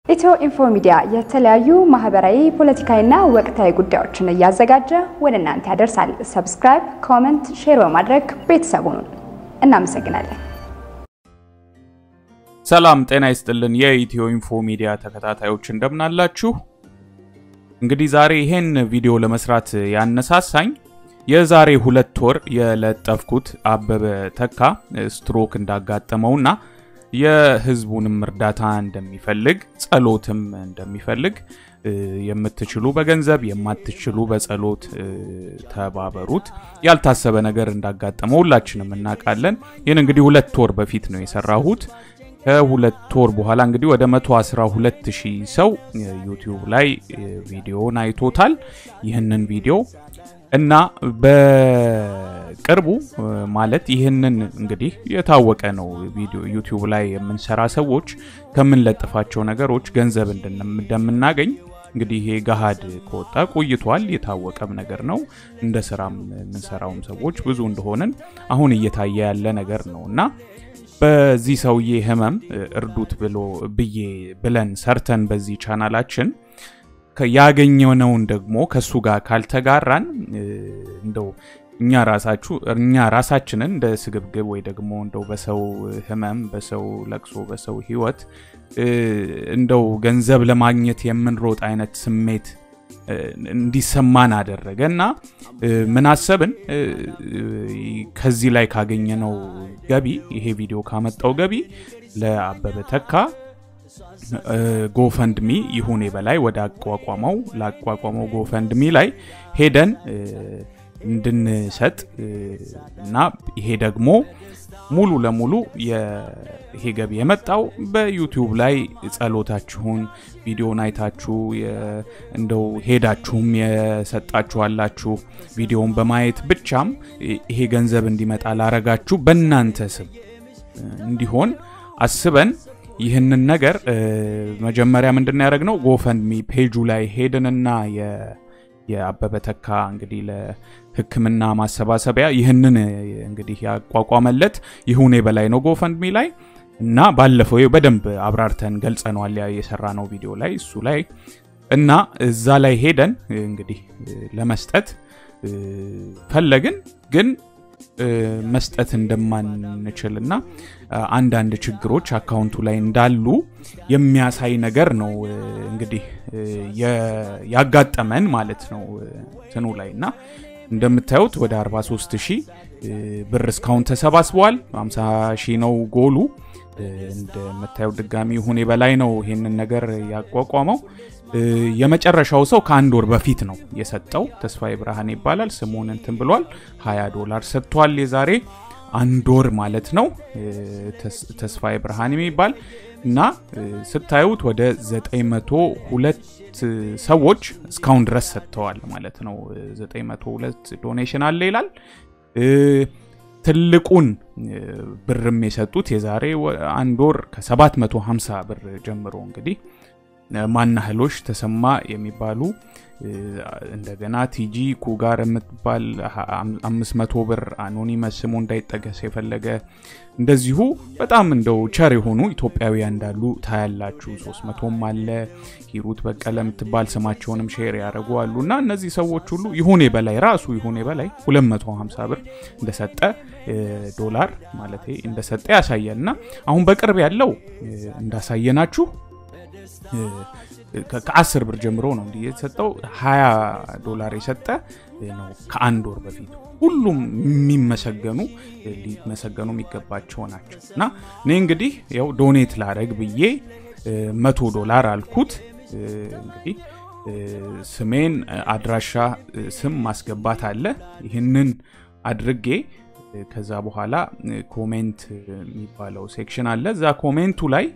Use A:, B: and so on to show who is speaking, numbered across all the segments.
A: ኢትዮ ኢንፎ ሚዲያ የተለያዩ ማህበራዊ፣ ፖለቲካዊና ወቅታዊ ጉዳዮችን እያዘጋጀ ወደ እናንተ ያደርሳል። ሰብስክራይብ፣ ኮመንት፣ ሼር በማድረግ ቤተሰቡን እናመሰግናለን።
B: ሰላም ጤና ይስጥልን። የኢትዮ ኢንፎ ሚዲያ ተከታታዮች እንደምናላችሁ። እንግዲህ ዛሬ ይሄን ቪዲዮ ለመስራት ያነሳሳኝ የዛሬ ሁለት ወር የለጠፍኩት አበበ ተካ ስትሮክ እንዳጋጠመውና የህዝቡንም እርዳታ እንደሚፈልግ ጸሎትም እንደሚፈልግ የምትችሉ በገንዘብ የማትችሉ በጸሎት ተባበሩት። ያልታሰበ ነገር እንዳጋጠመው ሁላችንም እናውቃለን። ይህን እንግዲህ ሁለት ወር በፊት ነው የሰራሁት። ከሁለት ወር በኋላ እንግዲህ ወደ 112 ሺህ ሰው ዩቲዩብ ላይ ቪዲዮን አይቶታል። ይህንን ቪዲዮ እና በቅርቡ ማለት ይህንን እንግዲህ የታወቀ ነው። ቪዲዮ ዩቲዩብ ላይ የምንሰራ ሰዎች ከምንለጥፋቸው ነገሮች ገንዘብ እንደምናገኝ እንግዲህ ይሄ ገሃድ ከወጣ ቆይቷል። የታወቀም ነገር ነው። እንደ ስራም የምንሰራውም ሰዎች ብዙ እንደሆንን አሁን እየታየ ያለ ነገር ነው እና በዚህ ሰውዬ ህመም እርዱት ብሎ ብዬ ብለን ሰርተን በዚህ ቻናላችን ያገኘነውን ደግሞ ከሱ ጋር ካልተጋራን እንደው እኛ ራሳችሁ እኛ ራሳችንን እንደ ስግብግብ ወይ ደግሞ እንደው በሰው ህመም፣ በሰው ለቅሶ፣ በሰው ህይወት እንደው ገንዘብ ለማግኘት የምንሮጥ አይነት ስሜት እንዲሰማን አደረገ እና ምን አሰብን፣ ከዚህ ላይ ካገኘነው ገቢ ይሄ ቪዲዮ ካመጣው ገቢ ለአበበ ተካ ጎፈንድሚ ይሁኔ በላይ ወደ አቋቋመው ላቋቋመው ጎፈንድሚ ላይ ሄደን እንድንሰጥ እና ይሄ ደግሞ ሙሉ ለሙሉ ይሄ ገቢ የመጣው በዩቲዩብ ላይ ጸሎታችሁን ቪዲዮን አይታችሁ እንደው ሄዳችሁም የሰጣችኋላችሁ ቪዲዮን በማየት ብቻም ይሄ ገንዘብ እንዲመጣ ላረጋችሁ በእናንተ ስም እንዲሆን አስበን ይህንን ነገር መጀመሪያ ምንድን ያደረግነው ጎፈንድሚ ፔጁ ላይ ሄድንና የአበበ ተካ እንግዲህ ለሕክምና ማሰባሰቢያ ይህንን እንግዲህ ያቋቋመለት ይሁኔ በላይ ነው ጎፈንድሚ ላይ እና ባለፈው በደንብ አብራርተን ገልጸነዋል የሰራ ነው ቪዲዮ ላይ እሱ ላይ እና እዛ ላይ ሄደን እንግዲህ ለመስጠት ፈለግን ግን መስጠት እንደማንችል እና አንዳንድ ችግሮች አካውንቱ ላይ እንዳሉ የሚያሳይ ነገር ነው እንግዲህ ያጋጠመን ማለት ነው ትኑ ላይ እና እንደምታዩት ወደ 43 ሺህ ብር እስካሁን ተሰባስበዋል። 50 ሺህ ነው ጎሉ። እንደምታየው ድጋሚ ሁኔ በላይ ነው ይሄንን ነገር ያቋቋመው። የመጨረሻው ሰው ከአንድ ወር በፊት ነው የሰጠው። ተስፋዬ ብርሃን ይባላል። ስሙን እንትን ብሏል። 20 ዶላር ሰጥቷል። የዛሬ አንድ ወር ማለት ነው። ተስፋዬ ብርሃን የሚባል እና ስታዩት ወደ 902 ሰዎች እስካሁን ድረስ ሰጥተዋል ማለት ነው። 902 ዶኔሽን አለ ይላል። ትልቁን ብርም የሰጡት የዛሬ አንድ ወር ከ750 ብር ጀምሮ እንግዲህ ማናህሎች ተሰማ የሚባሉ እንደገና ቲጂ ኩጋር የምትባል 500 ብር አኖኒመስ ስሙ እንዳይጠቀስ የፈለገ እንደዚሁ በጣም እንደው ቸር የሆኑ ኢትዮጵያውያን እንዳሉ ታያላችሁ። 300ም አለ ሂሩት በቀለ የምትባል ስማቸውንም ሼር ያደረጉ አሉ እና እነዚህ ሰዎች ሁሉ ይሁኔ በላይ ራሱ ይሁኔ በላይ 250 ብር እንደሰጠ ዶላር ማለት እንደሰጠ ያሳያል እና አሁን በቅርብ ያለው እንዳሳየናችሁ ከአስር ብር ጀምሮ ነው እንዲህ የተሰጠው። 20 ዶላር የሰጠ ነው ከአንድ ወር በፊት። ሁሉም የሚመሰገኑ ሊመሰገኑ የሚገባቸው ናቸው እና እኔ እንግዲህ ያው ዶኔት ላረግ ብዬ መቶ ዶላር አልኩት። እንግዲህ ስሜን፣ አድራሻ፣ ስም ማስገባት አለ። ይህንን አድርጌ ከዛ በኋላ ኮሜንት የሚባለው ሴክሽን አለ። እዛ ኮሜንቱ ላይ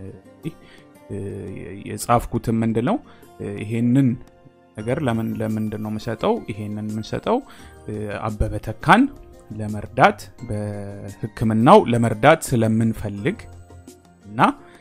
B: የጻፍኩትም ምንድን ነው ይሄንን ነገር ለምን ለምንድን ነው የምሰጠው? ይሄንን የምንሰጠው አበበ ተካን ለመርዳት በሕክምናው ለመርዳት ስለምንፈልግ እና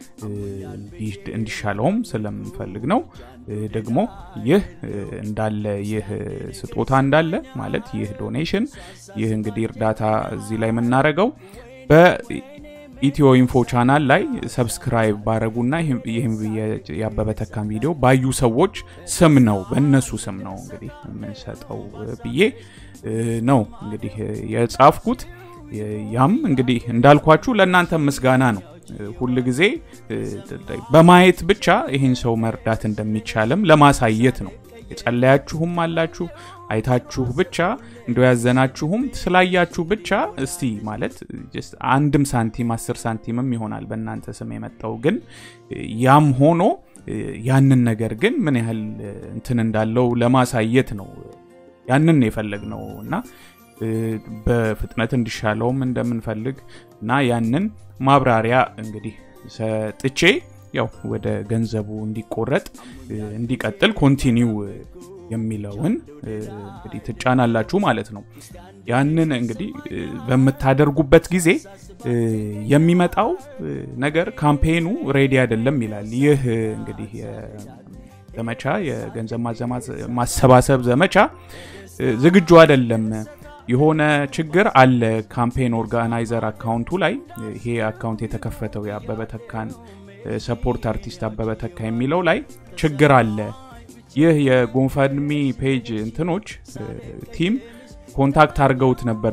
B: እንዲሻለውም ስለምንፈልግ ነው። ደግሞ ይህ እንዳለ ይህ ስጦታ እንዳለ ማለት ይህ ዶኔሽን ይህ እንግዲህ እርዳታ እዚህ ላይ የምናደርገው ኢትዮ ኢንፎ ቻናል ላይ ሰብስክራይብ ባረጉና ይህም የአበበ ተካን ቪዲዮ ባዩ ሰዎች ስም ነው በእነሱ ስም ነው እንግዲህ የምንሰጠው ብዬ ነው እንግዲህ የጻፍኩት። ያም እንግዲህ እንዳልኳችሁ ለእናንተ ምስጋና ነው። ሁል ጊዜ በማየት ብቻ ይህን ሰው መርዳት እንደሚቻልም ለማሳየት ነው። የጸለያችሁም አላችሁ አይታችሁ ብቻ እንደ ያዘናችሁም ስላያችሁ ብቻ እስቲ ማለት አንድም ሳንቲም አስር ሳንቲምም ይሆናል በእናንተ ስም የመጣው ግን ያም ሆኖ ያንን ነገር ግን ምን ያህል እንትን እንዳለው ለማሳየት ነው ያንን የፈለግ ነው እና በፍጥነት እንዲሻለውም እንደምንፈልግ እና ያንን ማብራሪያ እንግዲህ ሰጥቼ ያው ወደ ገንዘቡ እንዲቆረጥ እንዲቀጥል ኮንቲኒው የሚለውን እንግዲህ ትጫናላችሁ ማለት ነው። ያንን እንግዲህ በምታደርጉበት ጊዜ የሚመጣው ነገር ካምፔኑ ሬዲ አይደለም ይላል። ይህ እንግዲህ ዘመቻ የገንዘብ ማሰባሰብ ዘመቻ ዝግጁ አይደለም የሆነ ችግር አለ ካምፔን ኦርጋናይዘር አካውንቱ ላይ ይሄ አካውንት የተከፈተው የአበበ ተካን ሰፖርት አርቲስት አበበ ተካ የሚለው ላይ ችግር አለ። ይህ የጎንፈድሚ ፔጅ እንትኖች ቲም ኮንታክት አድርገውት ነበር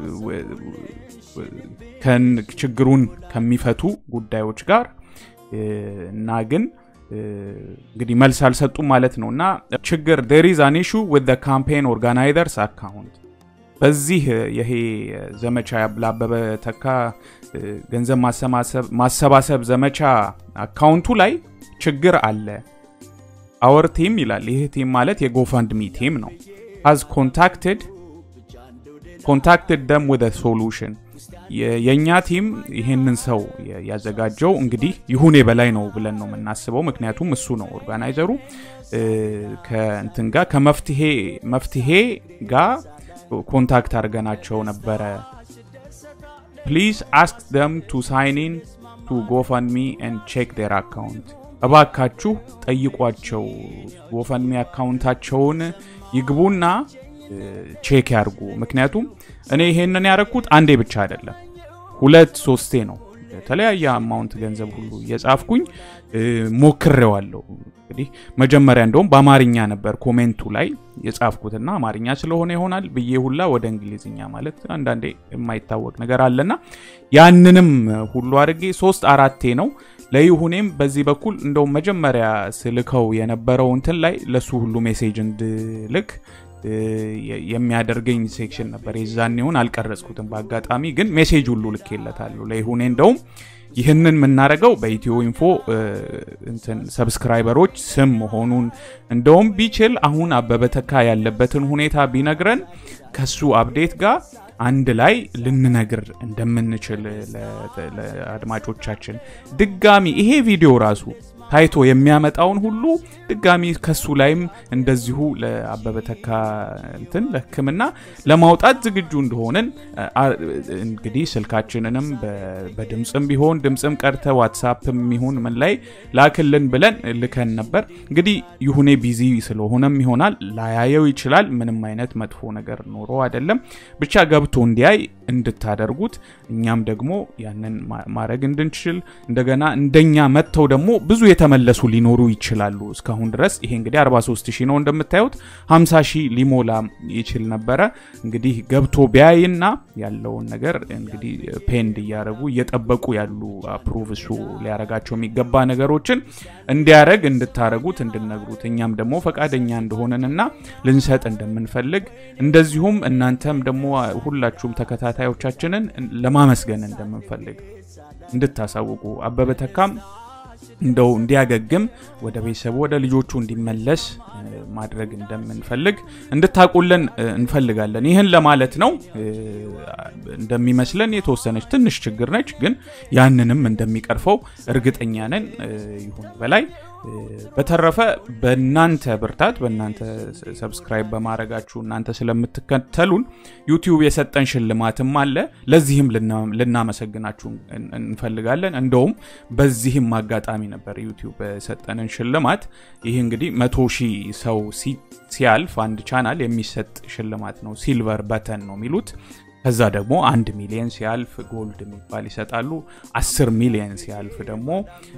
B: ችግሩን ከሚፈቱ ጉዳዮች ጋር እና ግን እንግዲህ መልስ አልሰጡም ማለት ነው እና ችግር ዴር ኢዝ አን ኢሹ ዊዝ ካምፔን ኦርጋናይዘርስ አካውንት በዚህ ይሄ ዘመቻ ለአበበ ተካ ገንዘብ ማሰባሰብ ዘመቻ አካውንቱ ላይ ችግር አለ። አወር ቲም ይላል። ይህ ቲም ማለት የጎፈንድሚ ቲም ነው። ሃዝ ኮንታክትድ ኮንታክትድ ደም ወደ ሶሉሽን የእኛ ቲም ይህንን ሰው ያዘጋጀው እንግዲህ ይሁኔ በላይ ነው ብለን ነው የምናስበው። ምክንያቱም እሱ ነው ኦርጋናይዘሩ ከእንትን ጋር ከመፍትሄ መፍትሄ ጋር ኮንታክት አድርገናቸው ነበረ። ፕሊዝ አስክ ደም ቱ ሳይን ኢን ቱ ጎፈንሚ ኤንድ ቼክ ዴር አካውንት እባካችሁ ጠይቋቸው። ጎፈንሚ አካውንታቸውን ይግቡና ቼክ ያርጉ። ምክንያቱም እኔ ይሄንን ያደረግኩት አንዴ ብቻ አይደለም፣ ሁለት ሶስቴ ነው። የተለያየ አማውንት ገንዘብ ሁሉ እየጻፍኩኝ ሞክሬዋለሁ። እንግዲህ መጀመሪያ እንደውም በአማርኛ ነበር ኮሜንቱ ላይ የጻፍኩትና አማርኛ ስለሆነ ይሆናል ብዬ ሁላ ወደ እንግሊዝኛ ማለት አንዳንዴ የማይታወቅ ነገር አለና ያንንም ሁሉ አድርጌ ሶስት አራቴ ነው ለይሁኔም በዚህ በኩል እንደውም መጀመሪያ ስልከው የነበረው እንትን ላይ ለሱ ሁሉ ሜሴጅ እንድልክ የሚያደርገኝ ሴክሽን ነበር። የዛኔውን አልቀረጽኩትም በአጋጣሚ ግን ሜሴጅ ሁሉ ልኬለታለሁ ለይሁኔ እንደውም ይህንን የምናደርገው በኢትዮ ኢንፎ እንትን ሰብስክራይበሮች ስም መሆኑን እንደውም ቢችል አሁን አበበ ተካ ያለበትን ሁኔታ ቢነግረን ከሱ አፕዴት ጋር አንድ ላይ ልንነግር እንደምንችል ለአድማጮቻችን ድጋሚ ይሄ ቪዲዮ ራሱ ታይቶ የሚያመጣውን ሁሉ ድጋሚ ከሱ ላይም እንደዚሁ ለአበበ ተካ እንትን ለሕክምና ለማውጣት ዝግጁ እንደሆንን እንግዲህ ስልካችንንም በድምፅም ቢሆን ድምፅም ቀርተ ዋትሳፕም ይሁን ምን ላይ ላክልን ብለን ልከን ነበር። እንግዲህ ይሁኔ ቢዚ ስለሆነም ይሆናል ላያየው ይችላል። ምንም አይነት መጥፎ ነገር ኖሮ አይደለም። ብቻ ገብቶ እንዲያይ እንድታደርጉት እኛም ደግሞ ያንን ማድረግ እንድንችል እንደገና እንደኛ መጥተው ደግሞ ብዙ የተመለሱ ሊኖሩ ይችላሉ። እስካሁን ድረስ ይሄ እንግዲህ 43 ሺህ ነው እንደምታዩት 50 ሺህ ሊሞላ ይችል ነበረ። እንግዲህ ገብቶ ቢያይና ያለውን ነገር እንግዲህ ፔንድ እያደረጉ እየጠበቁ ያሉ አፕሩቭ እሱ ሊያረጋቸው የሚገባ ነገሮችን እንዲያረግ እንድታረጉት እንድነግሩት እኛም ደግሞ ፈቃደኛ እንደሆነንና ልንሰጥ እንደምንፈልግ እንደዚሁም እናንተም ደግሞ ሁላችሁም ተከታታዮቻችንን ለማመስገን እንደምንፈልግ እንድታሳውቁ አበበ ተካም እንደው እንዲያገግም ወደ ቤተሰቡ ወደ ልጆቹ እንዲመለስ ማድረግ እንደምንፈልግ እንድታቁልን እንፈልጋለን። ይህን ለማለት ነው። እንደሚመስለን የተወሰነች ትንሽ ችግር ነች፣ ግን ያንንም እንደሚቀርፈው እርግጠኛ ነን። ይሁን በላይ በተረፈ በእናንተ ብርታት በእናንተ ሰብስክራይብ በማድረጋችሁ እናንተ ስለምትከተሉን ዩቲዩብ የሰጠን ሽልማትም አለ። ለዚህም ልናመሰግናችሁ እንፈልጋለን። እንደውም በዚህም አጋጣሚ ነበር ዩቲዩብ የሰጠንን ሽልማት። ይህ እንግዲህ መቶ ሺህ ሰው ሲያልፍ አንድ ቻናል የሚሰጥ ሽልማት ነው። ሲልቨር በተን ነው የሚሉት። ከዛ ደግሞ አንድ ሚሊየን ሲያልፍ ጎልድ የሚባል ይሰጣሉ። አስር ሚሊየን ሲያልፍ ደግሞ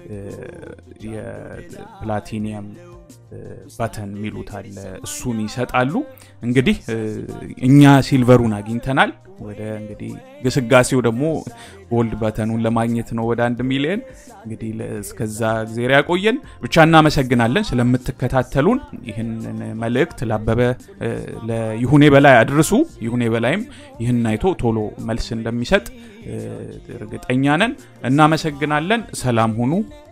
B: የፕላቲኒየም ባተን የሚሉት አለ እሱን ይሰጣሉ። እንግዲህ እኛ ሲልቨሩን አግኝተናል። ወደ እንግዲህ ግስጋሴው ደግሞ ጎልድ በተኑን ለማግኘት ነው ወደ አንድ ሚሊዮን። እንግዲህ እስከዛ ጊዜር ያቆየን። ብቻ እናመሰግናለን ስለምትከታተሉን። ይህንን መልእክት ላበበ ለይሁኔ በላይ አድርሱ። ይሁኔ በላይም ይህን አይቶ ቶሎ መልስ እንደሚሰጥ እርግጠኛ ነን። እናመሰግናለን። ሰላም ሁኑ።